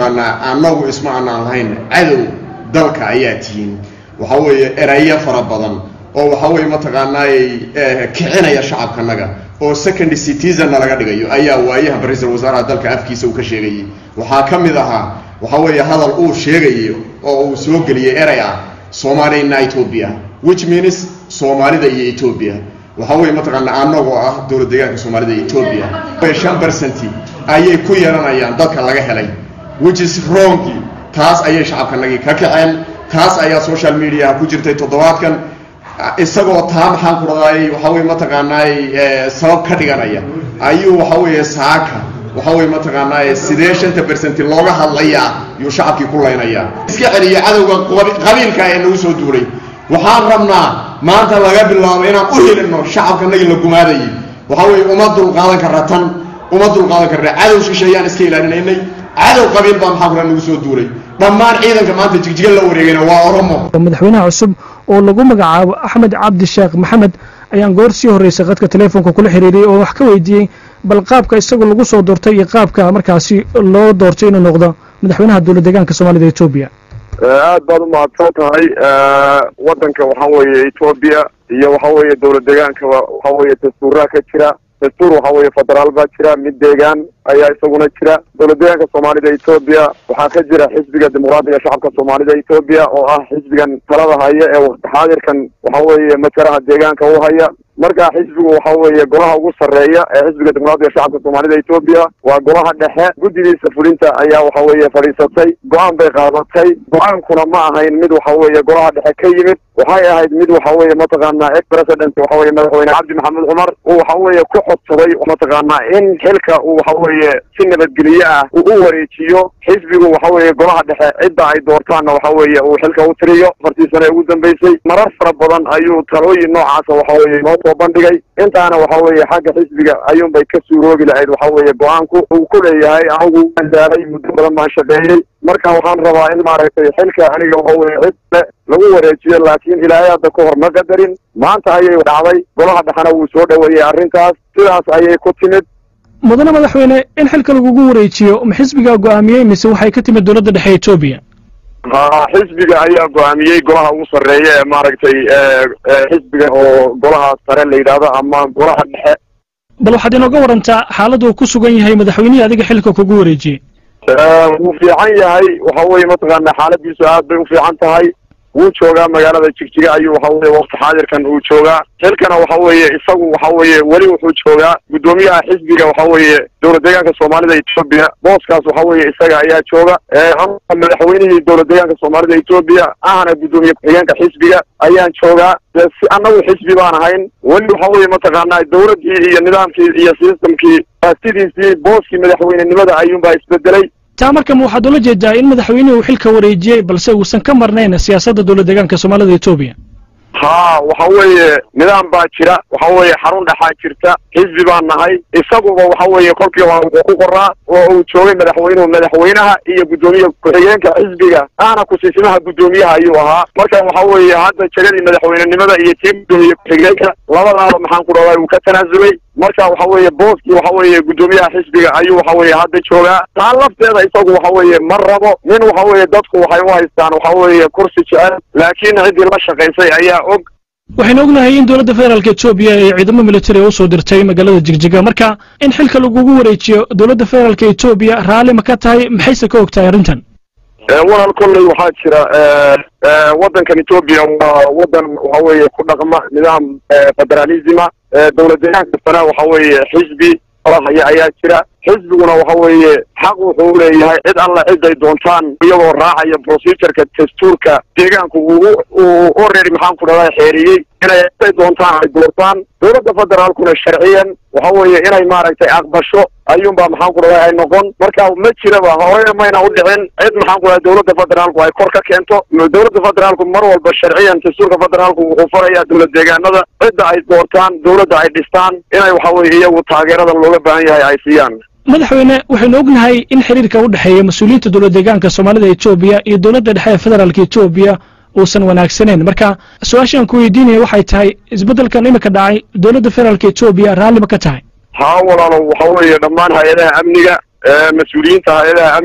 mataqaanaa annagu isma aanaan lahayn cadow dalka ayaa tihiin waxa weeye erayo fara badan oo waxa weeye mataqaanaay kicinaya shacabkanaga oo second citizanna laga dhigayo ayaa waayaha ra-iisul wasaaraha dalka afkiisa uu ka sheegayay waxaa ka mid ahaa waxa weeye hadal uu sheegayo oo uu soo geliyey erey ah soomaalina ethoobia which means soomaalida iyo ethoobia waxa weeye mataqaanaa annagoo ah dowlad deegaanka soomaalida iyo ethoobia shan percenti ayay ku yeelanayaan dadka laga helay which is wrong taas ayay shacabkanagii ka kaceen taas ayaa social mediaha ku jirtay toddobaadkan isagoo taa maxaan ku dhadaayay waxa weye mataqaanaay sabab ka dhiganaya ayuu waxa weeye saaka waxa weye mataqaanaa sidee shanta bersenti looga hadlayaa yuu shacabkii ku laynayaa iska celiya cadowga qabiilka ee nagu soo duulay waxaan rabnaa maanta laga bilaabo inaan u helino shacabkanagii la gumaadayay waxa weeye uma dulqaadan karra tan uma dulqaadan karra cadow shisheeyaan iska ilaalinaynay cadow qabiil baa maxaa kula nagu soo duulay dhammaan ciidanka maanta jigjiga la wareegayna waa oromo madaxweynaha cusub oo lagu magacaabo axmed cabdi sheekh maxamed ayaan goor sii horreysay qadka teleefonka kula xiriiriyey oo wax ka weydiiyey bal qaabka isagu lagu soo doortay iyo qaabka markaasi loo doortay inuu noqdo madaxweynaha dowlad deegaanka soomaalida etoobiya aad baad u mahadsan tahay waddanka waxa weeye etoobiya iyo waxa weeye dowlad deegaanka waxa weeye dastuuraa ka jira dastuur waxa weeye federaal baa jira mid deegaan ayaa isaguna jira dowlad deegaanka soomaalida etoobiya waxaa ka jira xisbiga dimuqraadiga shacabka soomaalida etoobiya oo ah xisbigan talada haya ee waqti xaadirkan waxa weeye masaraha deegaanka u haya marka xisbigu waxa weeye golaha ugu sarreeya ee xisbiga dimuqraadiga shacabka soomaalida etoobiya waa golaha dhexe guddigiisa fulinta ayaa waxa weeye fadhiisatay go-aan bay qaadatay go-aankuna ma ahayn mid waxa weeye golaha dhexe ka yimid waxay ahayd mid waxa weeye mataqaanaa ex president waxa weye madaxweyne cabdi maxamed cumar uu waxa weeye ku codsaday mataqaanaa in xilka uu waxa weeye si nabadgelye ah uu u wareejiyo xisbigu waxa weeye golaha dhexe cidda ay doortaanna waxa weeye uu xilka u tiriyo afartii sane ugu dambeysay marar fara badan ayuu talooyin noocaasa waxa weeye noo soo bandhigay intaana waxa weeye xagga xisbiga ayuunbay ka suuroobi lahayd waxa weeye go-aanku uu ku leeyahay anigu waan daalay muddo badan baan shaqeeyey marka waxaan rabaa in maaragtay xilka aniga waxa weye cid le lagu wareejiyo laakiin ilaahay hadda ka hor ma qadarin maanta ayay dhacday golaha dhexena wuu soo dhoweeyey arrintaas sidaas ayay ku timid mudane madaxweyne in xilka lagugu wareejiyo ma xisbigaa go'aamiyey mise waxay ka timid dowladda dhexe etoobiya ha xisbiga ayaa go-aamiyey golaha ugu sarreeya ee maaragtay xisbiga oo golaha sare la yidhaahdo ama golaha dhexe bal waxaad inooga warantaa xaaladda uu ku sugan yahay madaxweynihii adiga xilka kugu wareejiyey wuu fiican yahay waxa weeye mataqaana xaaladiisu aad bay u fiican tahay wuu joogaa magaalada jigjiga ayuu waxa weye waqti xaadirkan uu joogaa xilkana waxa weeye isagu waxa weeye weli wuxuu joogaa guddoomiyaha xisbiga waxa weeye dowlad deegaanka soomaalida etoobiya booskaas waxa weeye isaga ayaa jooga madaxweynihii dowlad deegaanka soomaalida etoobiya ahna guddoomiye ku-xigeenka xisbiga ayaan joogaa si annagu xisbi baan ahayn weli waxa weeye mataqaanaa dowladdii iyo nidaamkii iyo systemkii sidiisii booskii madaxweynenimada ayuunbaa isbedelay taa marka ma waxaad ula jeedaa in madaxweynuhu xilka wareejiyey balse uusan ka marnayn siyaasadda dowlad deegaanka soomaalida etoobiya ha waxa weeye nidaam baa jira waxa weeye xarun dhexaa jirta xisbi baan nahay isaguba waxa weeye kolkii hore wuxuu ku qoraa oo uu joogay madaxweynuhu madaxweynaha iyo guddoomiye ku-xigeenka xisbiga ahna kusiisimaha guddoomiyaha ayuu ahaa marka waxa weeye hadda jegadii madaxweynenimada iyo tii guddoomiye ku-xigeenka labadaaba maxaan ku dhahay uu ka tanaasulay marka waxa weeye booskii waxa weeye guddoomiyaha xisbiga ayuu waxa weeye hadda joogaa taa lafteeda isagu waxa weeye ma rabo nin waxa weeye dadku waxay u haystaan waxa weeye kursi jecel laakiin ciddii la shaqaysay ayaa og waxaynu ognahay in dowladda federaalka etoobiya ee ciidamo militari u soo dirtay magaalada jigjiga marka in xilka lagugu wareejiyo dowladda federaalka etoobiya raalli ma ka tahay maxayse ka og tahay arrintan walaal kolley waxaa jira waddankan etoobiya waa waddan waxa weeye ku dhaqma nidaam federalisma dowlad deegaanka sana waxa weeye xisbi haya ayaa jira xisbiguna waxa weeye xaq wuxuu leeyahay cid alla ciday doontaan iyagoo raacaya procedureka dastuurka deegaanku uu uu already maxaan ku dhahdaa xeeriyey inay ciday doontaan ay doortaan dowladda federaalkuna sharciyan waxa weeye inay maaragtay aqbasho ayuunbaa maxaan ku dhahdaa ay noqon marka ma jiraba hore mayna u dhicin cid maxaan ku dhahdaa dowladda federaalku ay kor ka keento dowladda federaalku mar walba sharciyan dastuurka federaalku wuxuu farayaa dowlad deegaanada cidda ay doortaan dowladda ay dhistaan inay waxa weeye iyagu taageeradan looga baahan yahay ay siiyaan madaxweyne waxaynu ognahay in xiriirka u dhexeeya mas-uuliyiinta dowlad deegaanka soomaalida etoobiya iyo dowladda dhexe ee federaalka etoobiya uusan wanaagsanayn marka su-aashaan ku weydiinaya waxay tahay isbeddelkan imika dhacay dowladda federaalka etoobiya raalli ma ka tahay haa walaalo waxa weeye dhammaan hay-adaha amniga mas-uuliyiinta hay-adaha amniga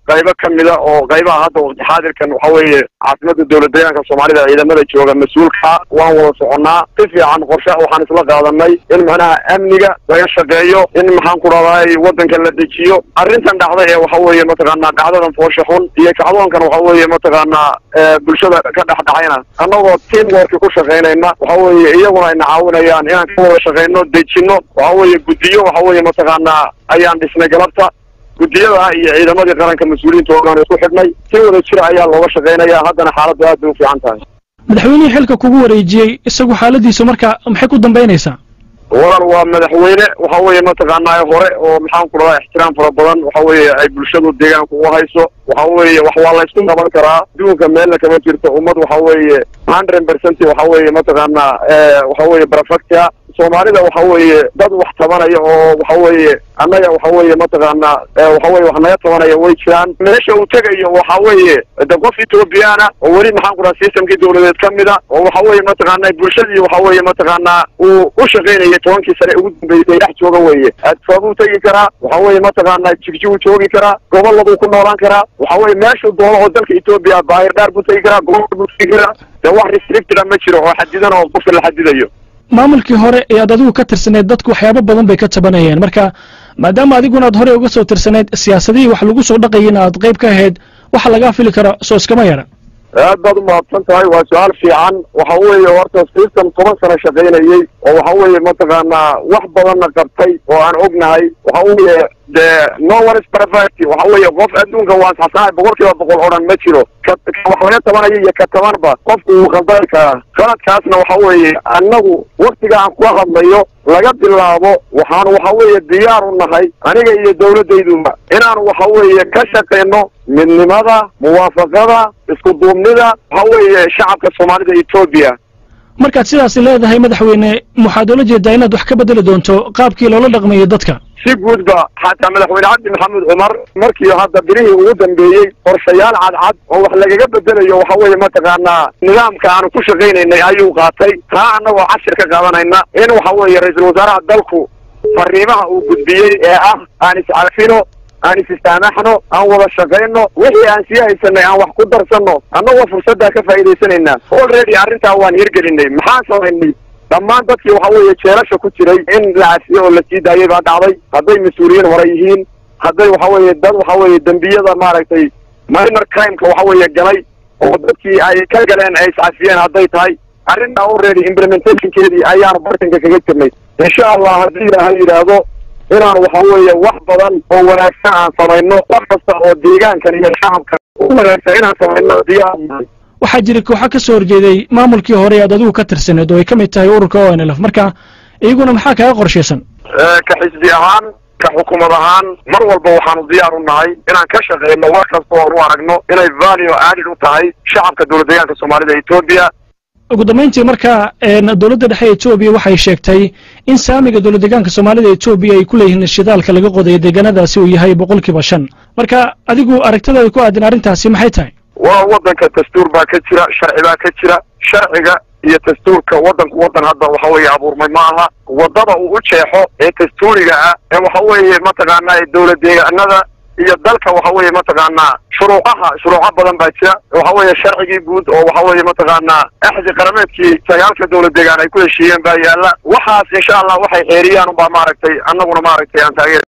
qaybo ka mida oo qaybaha hadda waqti xaadirkan waxa weeye caasimada dowlad deegaanka soomaalida ciidamada jooga mas-uulka waan wada soconnaa si fiican qorshe waxaan isla qaadanay in macnaha amniga laga shaqeeyo in maxaan ku dhahday waddanka la dejiyo arrintan dhacday ee waxa weeye mataqaanaa dhacdadan foosha xun iyo kacdoonkan waxa weeye mataqaanaa bulshada ka dhex dhacayna annagoo team worki ku shaqaynayna waxa weeye iyaguna ayna caawinayaan inaan ka wada shaqayno dejino waxa weeye guddiyo waxa weeye mataqaanaa ayaan dhisnay galabta guddiyada iyo ciidamadii qaranka mas-uuliyiinta oogaan isku xidhnay si wada jira ayaa looga shaqaynaya haddana xaaladdu aad bay u fiican tahay madaxweynihii xilka kugu wareejiyey isagu xaaladiisu marka maxay ku dambaynaysaa walaal waa madaxweyne waxa weeye mataqaanaa hore oo maxaan ku dhadaa ixtiraam fara badan waxa weeye ay bulshadu deegaanka ugu hayso waxa weeye wax waa laysku qaban karaa adduunka meelna kama jirto ummad waxa weeye hundred percent waxa weeye mataqaanaa waxa weeye perfecta soomaalida waxa weeye dad wax tabanaya oo waxa weeye annaga waxa weeye mataqaanaa waxa weye wax naga tabanaya way jiraan meesha uu tegayo waxa weeye de qof ethoobiyaana oo weli maxaan ku dhaha systemkii dawladeed ka mida oo waxa weeye mataqaanaa bulshadii waxa weeye mataqaanaa uu u shaqaynayay tobankii sane ugu dambeysay dhex jooga weeye adfaabuu tegi karaa waxa weeye mataqaanaa jigjiguu joogi karaa goboladuu ku noolaan karaa waxa weeye meeshuu doono oo dalka etoobiya baahir dhaar buu tegi karaa gobolada buu tegi karaa de wax restricted ma jiro oo xadidan oo qofka la xadidayo maamulkii hore ee aad adigu ka tirsaneyd dadku waxyaabo badan bay ka tabanayeen marka maadaama adiguna aad horey uga soo tirsanayd siyaasadihii wax lagu soo dhaqayina aad qayb ka ahayd waxa lagaa fili kara soo iskama yara aad baad umahadsan tahay waa su-aal fiican waxa weeye horta system toban sano shaqaynayey oo waxa weeye mataqaanaa wax badanna qabtay oo aan ognahay waxa weeye de no one is perfect waxa weeye qof adduunka waa saxsanahay boqol kiiba boqol oo dhan ma jiro ka wax laga tabanayo iyo ka tabanba qofku wuu khaldari karaa qaladkaasna waxa weeye annagu waktiga aan kula hadlayo laga bilaabo waxaan waxa weeye diyaar u nahay aniga iyo dawladdayduba inaan waxa weeye ka shaqayno midnimada muwaafaqada isku duubnida waxa weeye shacabka soomaalida etoobiya markaad sidaasi leedahay madaxweyne waxaad oola jeedaa inaad wax ka bedeli doonto qaabkii loola dhaqmayo dadka si guudba xataa madaxweyne cabdi maxamed cumar markii hadda birihii ugu dambeeyey qorshayaal cadcad oo wax lagaga bedelayo waxa weeye mataqaanaa nidaamka aanu ku shaqaynaynay ayuu qaatay taa annagoo cashir ka qaadanayna in waxa weeye ra-iisul wasaaraha dalku fariimaha uu gudbiyey ee ah aan iscafino aan is-istaamaxno aan wada shaqayno wixii aan sii haysanay aan wax ku darsanno annagoo fursaddaa ka faa'iidaysanaynaa already arrintaa waan hirgelinay maxaan samaynay dhammaan dadkii waxa weeye jeelasha ku jiray in la cafiyo oo la sii daayay baa dhacday hadday mas-uuliyiin hore yihiin hadday waxa weeye dad waxa weeye dembiyada maaragtay minor crimeka waxa weeye galay oo dadkii ay ka galeen ay iscafiyeen hadday tahay arrintaa already implementationkeedii ayaanu bartanka kaga jirnay insha allah haddii ilaahay yidhaahdo inaan waxa weeye wax badan oo wanaagsan aan samayno wax kasta oo deegaankan iyo shacabkan u wanaagsan inaan samayno diyaar waxaa jira kooxa ka soo horjeeday maamulkii hore aad adigu ka tirsaneed oo ay ka mid tahay ururka o n l f marka iyaguna maxaa kaga qorshaysan ka xisbi ahaan ka xukuumad ahaan mar walba waxaanu diyaar u nahay inaan ka shaqeyno wax kasta oan u aragno inay value added u tahay shacabka dowlad deegaanka soomaalida etoobiya ugu dambayntii marka dowladda dhexe etoobiya waxay sheegtay in saamiga dowlad deegaanka soomaalida etoobiya ay ku leeyihiin shidaalka laga qodayo deegaanadaasi uu yahay boqolkiiba shan marka adigu aragtadaada ku aadan arrintaasi maxay tahay waa waddanka dastuur baa ka jira sharci baa ka jira sharciga iyo dastuurka waddanku waddan hadda waxa weeye abuurmay ma aha waddada uu u jeexo ee dastuuriga ah ee waxa weeye mataqaanaa dowlad deegaanada iyo dalka waxa weeye mataqaanaa shuruucaha shuruuco badan baa jira waxa weeye sharcigii guud oo waxa weeye mataqaanaa axdi qarameedkii sagaalka dowlad deegaan ay ku heshiiyeen baa yaalla waxaas insha allah waxay xeeriyaan unbaa maaragtay annaguna maaragtay aan taageer